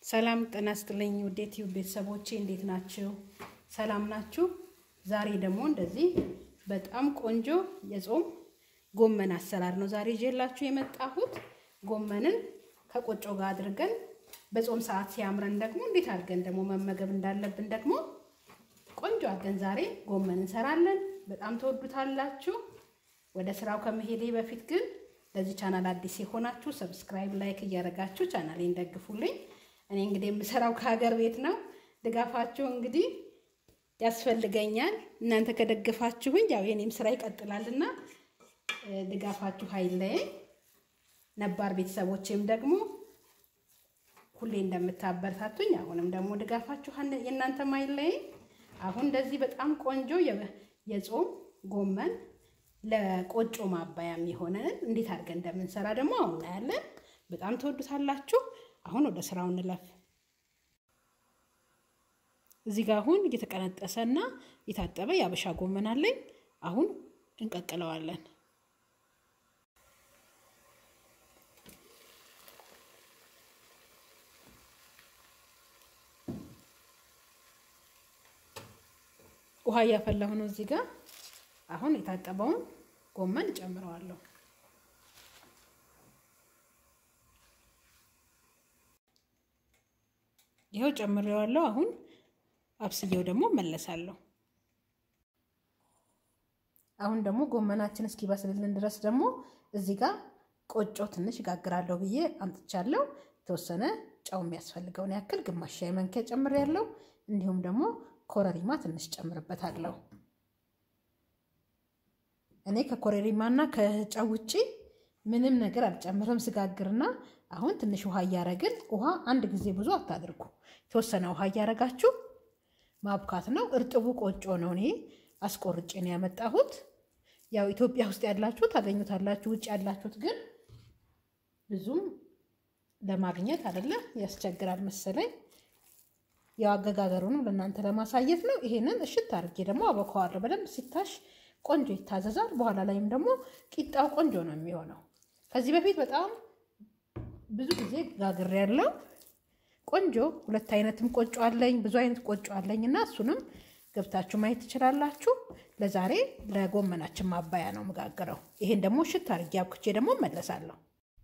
ሰላም ጤና ይስጥልኝ ውድ ዩቲዩብ ቤተሰቦቼ እንዴት ናችሁ? ሰላም ናችሁ? ዛሬ ደግሞ እንደዚህ በጣም ቆንጆ የጾም ጎመን አሰራር ነው ዛሬ ይዤላችሁ የመጣሁት። ጎመንን ከቆጮ ጋር አድርገን በጾም ሰዓት ሲያምረን ደግሞ እንዴት አድርገን ደግሞ መመገብ እንዳለብን ደግሞ ቆንጆ አድርገን ዛሬ ጎመን እንሰራለን። በጣም ተወዱታላችሁ። ወደ ስራው ከመሄዴ በፊት ግን ለዚህ ቻናል አዲስ የሆናችሁ ሰብስክራይብ፣ ላይክ እያደረጋችሁ ቻናሌን ደግፉልኝ። እኔ እንግዲህ የምሰራው ከሀገር ቤት ነው። ድጋፋችሁ እንግዲህ ያስፈልገኛል። እናንተ ከደገፋችሁኝ ያው የኔም ስራ ይቀጥላልና ድጋፋችሁ አይለየኝ። ነባር ቤተሰቦቼም ደግሞ ሁሌ እንደምታበረታቱኝ አሁንም ደግሞ ድጋፋችሁ የእናንተም አይለየኝ። አሁን እንደዚህ በጣም ቆንጆ የጾም ጎመን ለቆጮ ማባያ የሚሆነን እንዴት አድርገን እንደምንሰራ ደግሞ አሁን እናያለን። በጣም ትወዱታላችሁ። አሁን ወደ ስራው እንለፍ። እዚህ ጋር አሁን እየተቀነጠሰና የታጠበ የአበሻ ጎመን አለኝ። አሁን እንቀቅለዋለን። ውሃ እያፈላሁ ነው እዚህ ጋር አሁን የታጠበውን ጎመን እጨምረዋለሁ። ይኸው ጨምሬዋለሁ። አሁን አብስዬው ደግሞ መለሳለሁ። አሁን ደግሞ ጎመናችን እስኪበስልልን ድረስ ደግሞ እዚህ ጋር ቆጮ ትንሽ እጋግራለሁ ብዬ አምጥቻለሁ። የተወሰነ ጨው የሚያስፈልገውን ያክል ግማሽ ሻይ ማንኪያ ጨምሬያለሁ። እንዲሁም ደግሞ ኮረሪማ ትንሽ ጨምርበታለሁ። እኔ ከኮረሪማና ከጨው ውጪ ምንም ነገር አልጨምርም ስጋግርና። አሁን ትንሽ ውሃ እያረግን ውሃ አንድ ጊዜ ብዙ አታድርጉ። የተወሰነ ውሃ እያረጋችሁ ማብካት ነው። እርጥቡ ቆጮ ነው እኔ አስቆርጬ ነው ያመጣሁት። ያው ኢትዮጵያ ውስጥ ያላችሁ ታገኙታላችሁ። ውጭ ያላችሁት ግን ብዙም ለማግኘት አይደለ ያስቸግራል መሰለኝ። ያው አገጋገሩንም ለእናንተ ለማሳየት ነው። ይሄንን እሽት አድርጌ ደግሞ አበካዋለሁ። በደንብ ሲታሽ ቆንጆ ይታዘዛል። በኋላ ላይም ደግሞ ቂጣው ቆንጆ ነው የሚሆነው። ከዚህ በፊት በጣም ብዙ ጊዜ ጋግሬ ያለው ቆንጆ ሁለት አይነትም ቆጮ አለኝ፣ ብዙ አይነት ቆጮ አለኝ እና እሱንም ገብታችሁ ማየት ትችላላችሁ። ለዛሬ ለጎመናችን ማባያ ነው መጋግረው። ይሄን ደግሞ ሽት አድርጌ አብክቼ ደግሞ መለሳለሁ።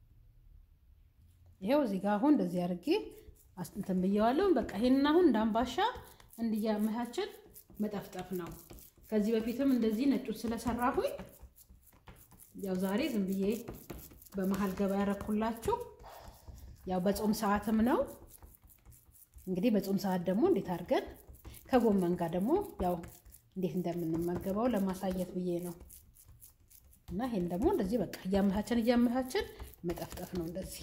ይኸው እዚህ ጋር አሁን እንደዚህ አድርጌ አስጥንትን ብየዋለሁ። በቃ ይሄንን አሁን እንዳምባሻ እንዲያመቻችን መጠፍጠፍ ነው። ከዚህ በፊትም እንደዚህ ነጩን ስለሰራሁኝ ያው ዛሬ ዝም ብዬ በመሀል ገባ ያረኩላችሁ። ያው በጾም ሰዓትም ነው እንግዲህ በጾም ሰዓት ደግሞ እንዴት አድርገን ከጎመን ጋር ደግሞ ያው እንዴት እንደምንመገበው ለማሳየት ብዬ ነው። እና ይሄን ደግሞ እንደዚህ በቃ እያመቻችን እያመቻችን መጠፍጠፍ ነው እንደዚህ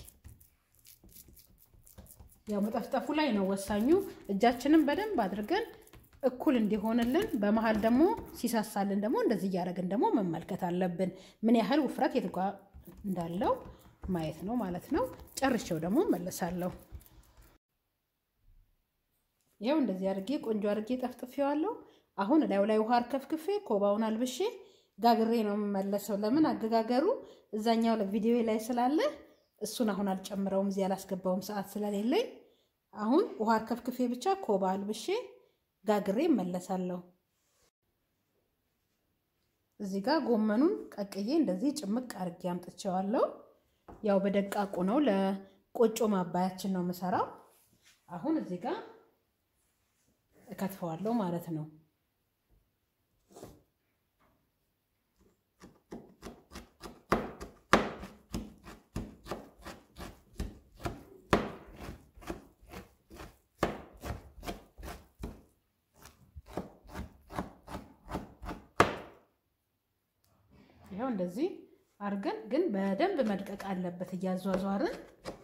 ያው መጠፍጠፉ ላይ ነው ወሳኙ። እጃችንን በደንብ አድርገን እኩል እንዲሆንልን በመሀል ደግሞ ሲሳሳልን ደግሞ እንደዚህ እያደረግን ደግሞ መመልከት አለብን። ምን ያህል ውፍረት የት ጋ እንዳለው ማየት ነው ማለት ነው። ጨርሼው ደግሞ መለሳለሁ። ይኸው እንደዚህ አድርጌ ቆንጆ አድርጌ ጠፍጥፌዋለሁ። አሁን ላዩ ላይ ውሃ አርከፍክፌ ኮባውን አልብሼ ጋግሬ ነው የምመለሰው። ለምን አገጋገሩ እዛኛው ቪዲዮ ላይ ስላለ እሱን አሁን አልጨምረውም፣ እዚህ አላስገባውም ሰዓት ስለሌለኝ። አሁን ውሃ አርከፍክፌ ብቻ ኮባ አልብሼ ጋግሬ እመለሳለሁ። እዚህ ጋር ጎመኑን ቀቅዬ እንደዚህ ጭምቅ አድርጌ አምጥቼዋለሁ። ያው በደቃቁ ነው ለቆጮ ማባያችን ነው የምሰራው። አሁን እዚህ ጋር እከትፈዋለሁ ማለት ነው። ይኸው እንደዚህ አድርገን ግን በደንብ መድቀቅ አለበት እያዟዟርን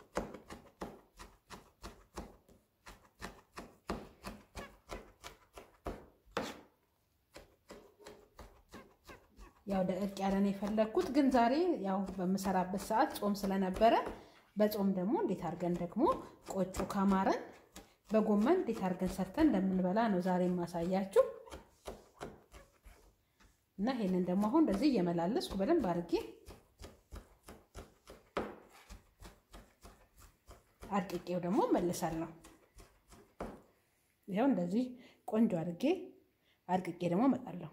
ያው ደቀቅ ያለ ነው የፈለግኩት። ግን ዛሬ ያው በምሰራበት ሰዓት ጾም ስለነበረ በጾም ደግሞ እንዴት አድርገን ደግሞ ቆጮ ካማረን በጎመን እንዴት አድርገን ሰርተን እንደምንበላ ነው ዛሬ የማሳያችሁ። እና ይሄንን ደግሞ አሁን እንደዚህ እየመላለስኩ በደንብ አድርጌ አድቅቄው ደግሞ መልሳለሁ። ይኸው እንደዚህ ቆንጆ አድርጌ አድቅቄ ደግሞ እመጣለሁ።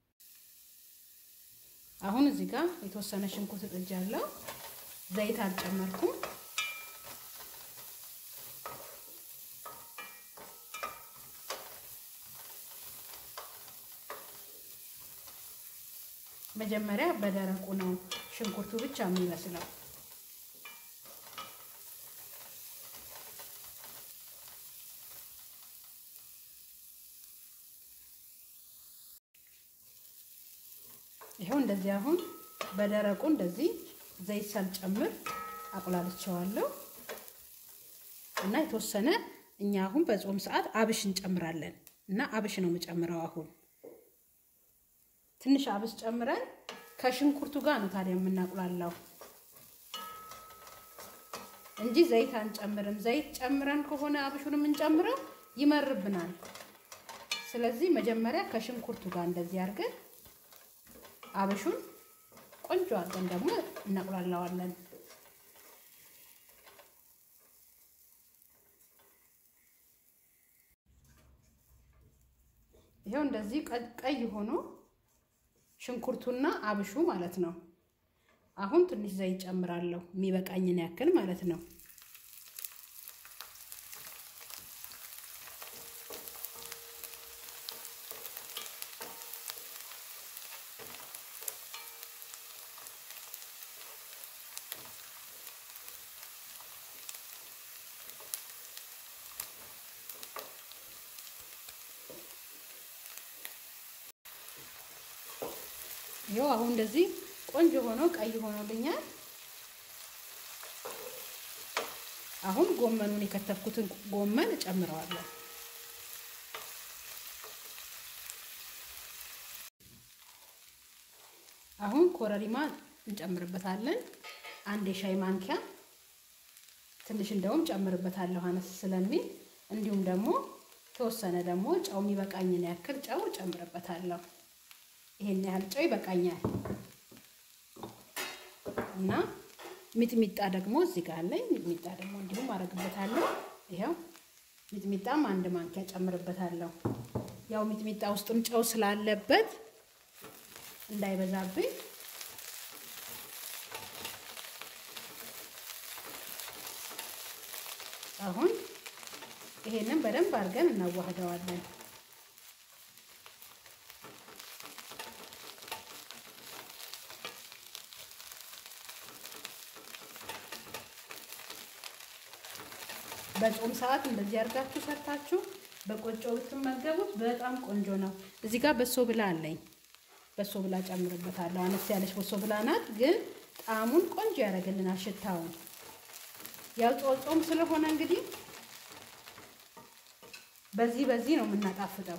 አሁን እዚህ ጋር የተወሰነ ሽንኩርት ጥጃለሁ። ዘይት አልጨመርኩም። መጀመሪያ በደረቁ ነው ሽንኩርቱ ብቻ የሚመስለው። ይኸው እንደዚህ አሁን በደረቁ እንደዚህ ዘይት ሳልጨምር አቁላልቸዋለሁ እና የተወሰነ እኛ አሁን በጾም ሰዓት አብሽ እንጨምራለን እና አብሽ ነው የምጨምረው አሁን ትንሽ አብስ ጨምረን ከሽንኩርቱ ጋር ነው ታዲያ የምናቁላላው እንጂ ዘይት አንጨምርም። ዘይት ጨምረን ከሆነ አብሹን የምንጨምረው ይመርብናል። ስለዚህ መጀመሪያ ከሽንኩርቱ ጋር እንደዚህ አድርገን አብሹን ቆንጆ አድርገን ደግሞ እናቁላላዋለን። ይኸው እንደዚህ ቀይ ሆኖ ሽንኩርቱና አብሹ ማለት ነው። አሁን ትንሽ ዘይት ጨምራለሁ የሚበቃኝን ያክል ማለት ነው። ይኸው አሁን እንደዚህ ቆንጆ ሆኖ ቀይ ሆኖልኛል። አሁን ጎመኑን የከተፍኩትን ጎመን እጨምረዋለሁ። አሁን ኮረሪማ እንጨምርበታለን። አንድ የሻይ ማንኪያ ትንሽ እንደውም ጨምርበታለሁ አነስ ስለሚል፣ እንዲሁም ደግሞ ተወሰነ ደግሞ ጨው የሚበቃኝን ያክል ጨው ጨምርበታለሁ። ይሄን ያህል ጨው ይበቃኛል። እና ሚጥሚጣ ደግሞ እዚህ ጋር አለኝ። ሚጥሚጣ ደግሞ እንዲሁም አደርግበታለሁ። ይኸው ሚጥሚጣም አንድ ማንኪያ ጨምርበታለሁ። ያው ሚጥሚጣ ውስጥም ጨው ስላለበት እንዳይበዛብኝ አሁን ይሄንን በደንብ አድርገን እናዋህደዋለን። በጾም ሰዓት እንደዚህ አድርጋችሁ ሰርታችሁ በቆጮ ብትመገቡት በጣም ቆንጆ ነው። እዚህ ጋር በሶ ብላ አለኝ። በሶ ብላ ጨምርበታለሁ። አነስ ያለች በሶ ብላ ናት፣ ግን ጣዕሙን ቆንጆ ያደርግልናል። ሽታውን ያው ጾም ስለሆነ እንግዲህ በዚህ በዚህ ነው የምናጣፍጠው።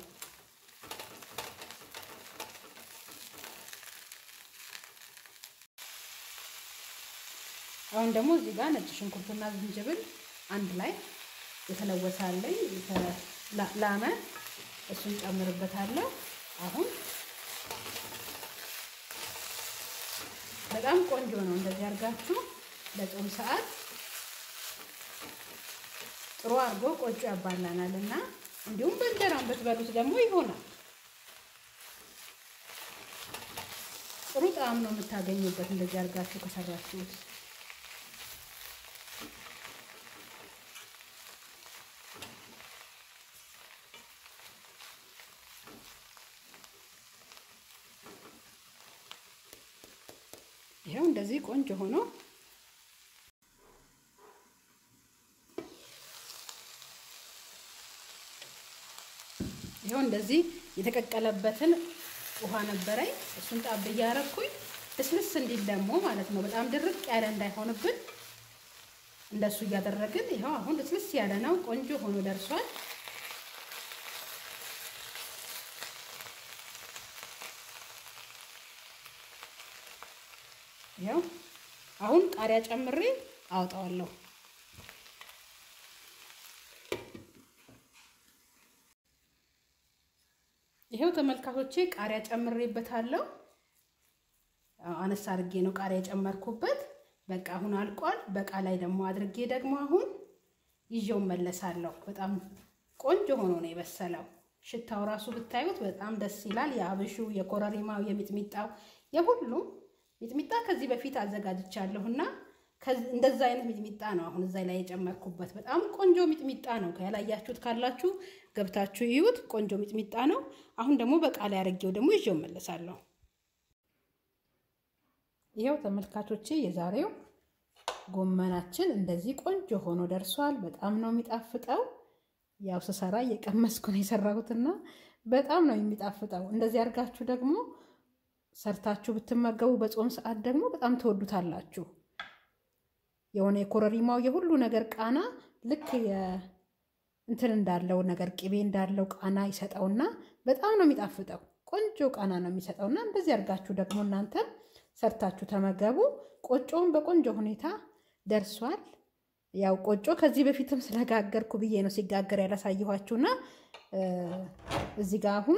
አሁን ደግሞ እዚህ ጋር ነጭ ሽንኩርትና ዝንጅብል አንድ ላይ የተለወሰ አለኝ ላመ እሱን ጨምርበታለሁ። አሁን በጣም ቆንጆ ነው። እንደዚህ አድርጋችሁ ለጾም ሰዓት ጥሩ አድርጎ ቆጮ ያባላናል እና እንዲሁም በእንጀራም ብትበሉት ደግሞ ይሆናል። ጥሩ ጣዕም ነው የምታገኙበት እንደዚህ አድርጋችሁ ከሰራችሁት። ይኸው እንደዚህ ቆንጆ ሆኖ ይኸው እንደዚህ የተቀቀለበትን ውሃ ነበረኝ። እሱን ጣብ እያረኩኝ ልስልስ እንዲል ደግሞ ማለት ነው። በጣም ድርቅ ያለ እንዳይሆንብን እንደሱ እያደረግን ይኸው አሁን ልስልስ ያለ ነው። ቆንጆ ሆኖ ደርሷል። ይኸው አሁን ቃሪያ ጨምሬ አወጣዋለሁ። ይኸው ተመልካቾቼ ቃሪያ ጨምሬበታለሁ። አነስ አድርጌ ነው ቃሪያ የጨመርኩበት። በቃ አሁን አልቋል። በቃ ላይ ደግሞ አድርጌ ደግሞ አሁን ይዤው መለሳለሁ። በጣም ቆንጆ ሆኖ ነው የበሰለው። ሽታው ራሱ ብታዩት በጣም ደስ ይላል። የአብሹ፣ የኮረሪማው፣ የሚጥሚጣው የሁሉም ሚጥሚጣ ከዚህ በፊት አዘጋጅቻለሁና እንደዛ አይነት ሚጥሚጣ ነው አሁን እዛ ላይ የጨመርኩበት። በጣም ቆንጆ ሚጥሚጣ ነው። ያላያችሁት ካላችሁ ገብታችሁ ይዩት። ቆንጆ ሚጥሚጣ ነው። አሁን ደግሞ በቃ ላይ አድርጌው ደግሞ ይዤው መለሳለሁ። ይኸው ተመልካቾቼ የዛሬው ጎመናችን እንደዚህ ቆንጆ ሆኖ ደርሷል። በጣም ነው የሚጣፍጠው። ያው ስሰራ እየቀመስኩ ነው የሰራሁትና በጣም ነው የሚጣፍጠው። እንደዚህ አድርጋችሁ ደግሞ ሰርታችሁ ብትመገቡ በጾም ሰዓት ደግሞ በጣም ትወዱታላችሁ። የሆነ የኮረሪማው የሁሉ ነገር ቃና ልክ እንትን እንዳለው ነገር ቅቤ እንዳለው ቃና ይሰጠውና በጣም ነው የሚጣፍጠው። ቆንጆ ቃና ነው የሚሰጠውና እንደዚህ አድርጋችሁ ደግሞ እናንተ ሰርታችሁ ተመገቡ። ቆጮውን በቆንጆ ሁኔታ ደርሷል። ያው ቆጮ ከዚህ በፊትም ስለጋገርኩ ብዬ ነው ሲጋገር ያላሳየኋችሁና እዚህ ጋር አሁን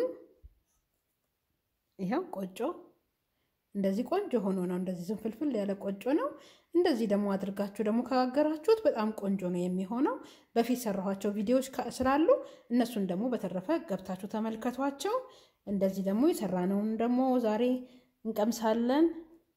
ይኸው ቆጮ እንደዚህ ቆንጆ ሆኖ ነው። እንደዚህ ዝንፍልፍል ያለ ቆጮ ነው። እንደዚህ ደግሞ አድርጋችሁ ደግሞ ከጋገራችሁት በጣም ቆንጆ ነው የሚሆነው። በፊት ሰራኋቸው ቪዲዮዎች ስላሉ እነሱን ደግሞ በተረፈ ገብታችሁ ተመልከቷቸው። እንደዚህ ደግሞ የሰራነውን ደግሞ ዛሬ እንቀምሳለን።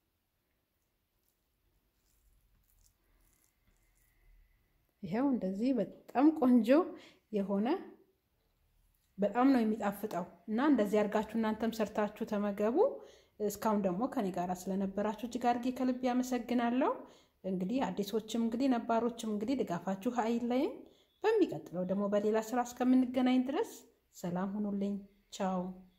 ይኸው እንደዚህ በጣም ቆንጆ የሆነ በጣም ነው የሚጣፍጠው እና እንደዚህ አድርጋችሁ እናንተም ሰርታችሁ ተመገቡ። እስካሁን ደግሞ ከኔ ጋር ስለነበራችሁ እጅግ አድርጌ ከልብ ያመሰግናለሁ። እንግዲህ አዲሶችም እንግዲህ ነባሮችም እንግዲህ ድጋፋችሁ አይለይም። በሚቀጥለው ደግሞ በሌላ ስራ እስከምንገናኝ ድረስ ሰላም ሁኑልኝ። ቻው